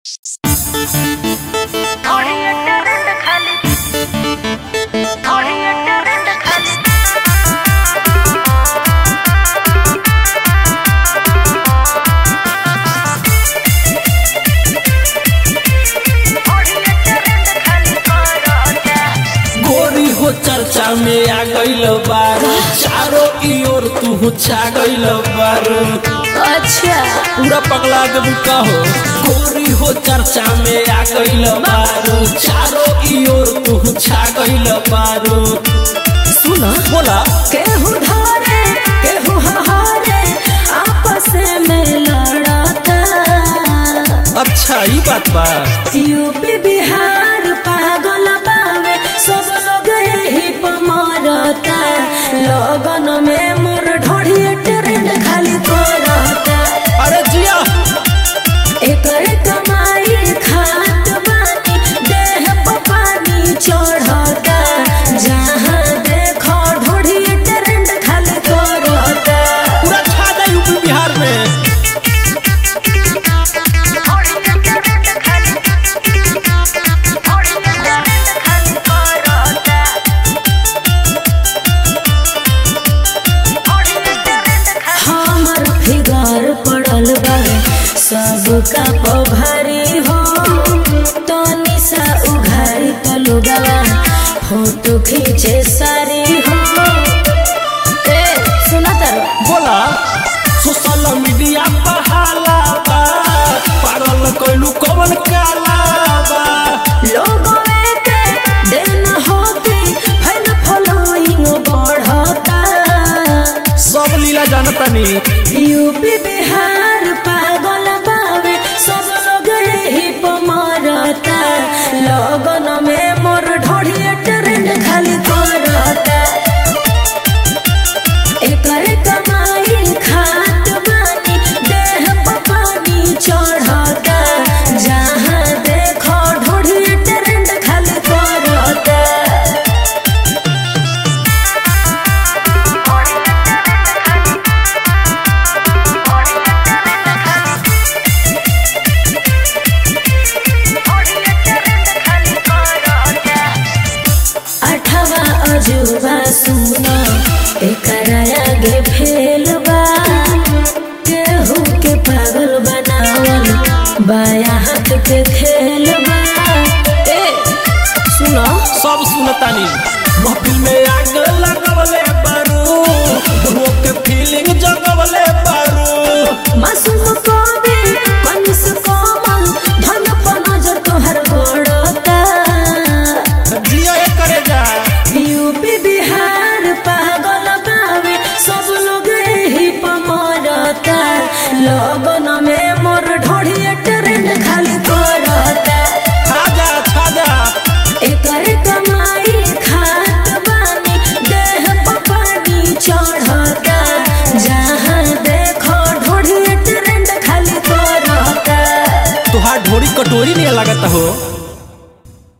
oriented खाली oriented खाली oriented खाली करता गोरी हो चर्चा में आ गईल बार चारों की ओर तू छा गईल बार अच्छा पूरा पगला देबू का हो गोरी हो चर्चा में आ गईल बार चारों की ओर तू छा गईल बार सुना बोला केहू धरे केहू हारे आपस में लड़ता अच्छा ई बात बा यूपी बिहार पागल बावे सब लोग यही पर मरता लगन में मोर ढोढ़िए ट्रेंड खाली करता अरे जिया एकर कमाई खात बानी देह पर पानी चढ़ता जहाँ देखो ढोढ़िए ट्रेंड खाली करता पूरा छा जा यूपी बिहार में ओरिएंटेड खाली ओरिएंटेड खाली करता ओरिएंटेड खाली हमर फिगर पड़ल बा सबका पभारी हो तनी सा उघारी तलुगवा फोटो खींचे सारी हो ए सुना तारो बोला सोशल मीडिया पर हाला बा पागल कइलू कवन काला बा लोगों के दिन होती फैल फॉलोइंग बढ़ता सब लीला जानतानी यूपी बिहार पागल बावे सब लोग यही पर मरता लगन में मोर ढोढ़िए ट्रेंड खाली करता एकर कमाई खात बानी देह पर पानी चढ़ता जहाँ देखो ढोढ़िए ट्रेंड खाली करता अठवा अजूबा सुनो एकरा आगे फेल बा केहू के पागल बनावल बाया हाथ के खेल बा ए सुनो सब सुनतानी महफिल में आग लगवले बारू रोक के फीलिंग जगवले बारू मासूम कवि मनुष कोमल धन पर नजर तोहर गड़ता जिया ये करे जा यूपी बिहार पागल बावे सब लोग यही पर मरता लगन में मोर ढोढ़िए ट्रेंड खाली करता खा जा खा जा एकर कमाई खात बानी देह पर पानी चढ़ता जहाँ देखो ढोढ़िए ट्रेंड खाली करता तुहार ढोरी कटोरी नहीं लगता हो